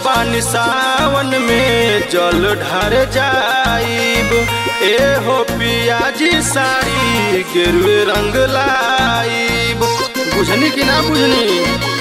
बानी सावन में जल ढार जाइब ए हो पियाजी साड़ी गेरुए रंग लाइब बुझनी कि ना बुझनी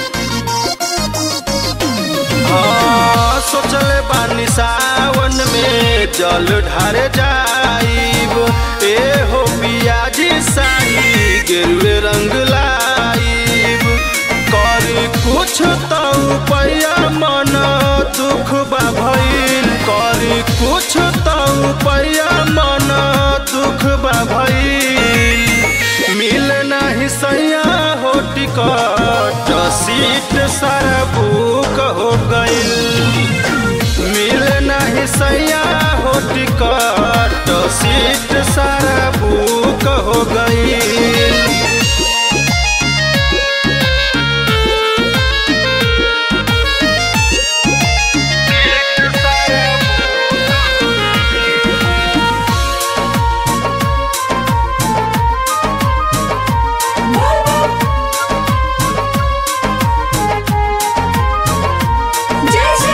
हाँ सोचले बानी सावन में जल ढार जाइब ए हो पियाजी साड़ी गेरुए रंग लाइब करी कुछ तो पैया मन दुख बा भइल करी कुछ तो पैया मन दुख बा भइल मिल नाही सैया हो टिकट सीट सारा बुक हो गइल मिल नाही सैया हो टिकट सीट सारा बुक हो गइल जय श्री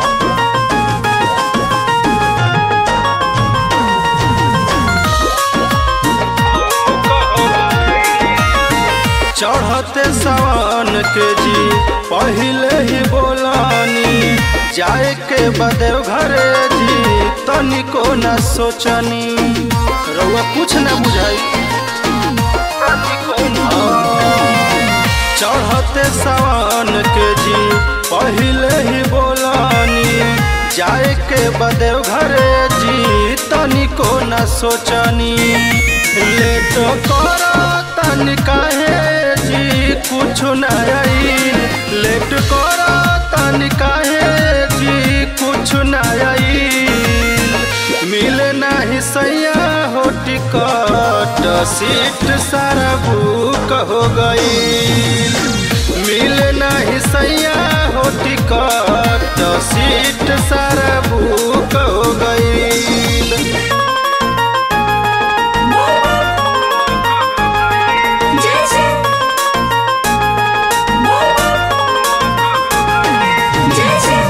चढ़ते सवन के जी पहले ही बोलानी जाए के बदेव घरे जी तनिको न सोचनी रउआ कुछ न बुझाई चढ़ते सवन के जी पहले ही बोलानी जाए के बदेव घरे जी तनिको न सोचनी लेट कर तन काहे जी कुछ न आई लेट कर तन काहे जी कुछ न आई मिल नाही सैया हो टिकट सीट सारा बुक हो गई मिल नाही सैया हो टिकट सीट सारा बुक हो गई जय श्री जय श्री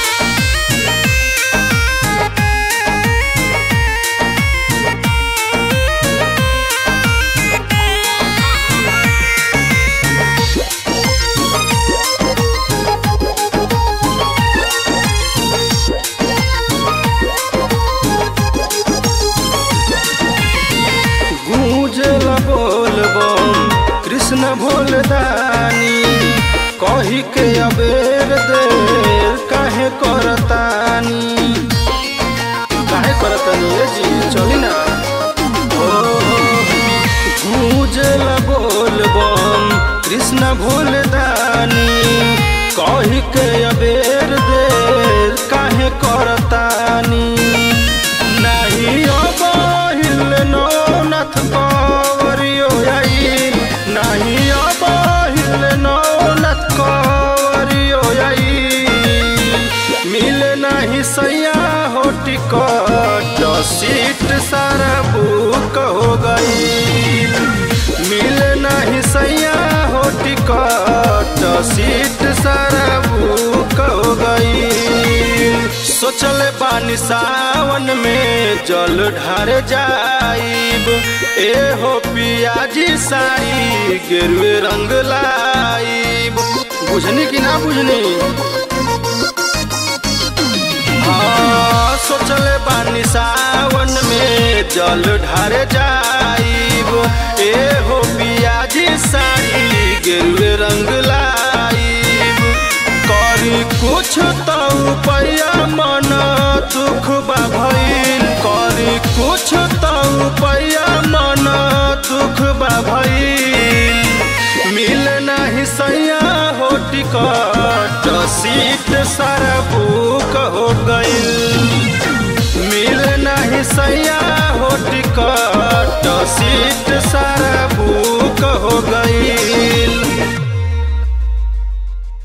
गूंजल बोल बम कृष्ण भोलदानी कही के अबेर देर काहे करतानी काहे करतानी ये जी चली ना ओ गूंजल बोल बम कृष्ण भोलदानी कही के अबेर देर काहे करतानी नहीं अब हिल नो नथ कवरियो आई नहीं अब हिल नो नथ कवरियो आई मिल नहीं सैया हो टिकट सीट सारा बुक हो गई मिल नहीं सैया हो टिकट सीट सारा बुक हो गई सोचले बानी सावन में जल ढार जाइब ए हो पियाजी साड़ी गेरुए रंग लाइब बुझनी कि ना बुझनी हाँ सोचले बानी सावन में जल ढार जाइब ए हो पियाजी साड़ी गेरुए रंग लाइब करी कुछ तो पैया मन दुख बा भइल करी कुछ तो पैया मन दुख बा भइल मिल नहीं सैया हो टिकट सीट सारा बुक हो गइल मिल नहीं सैया हो टिकट सीट सारा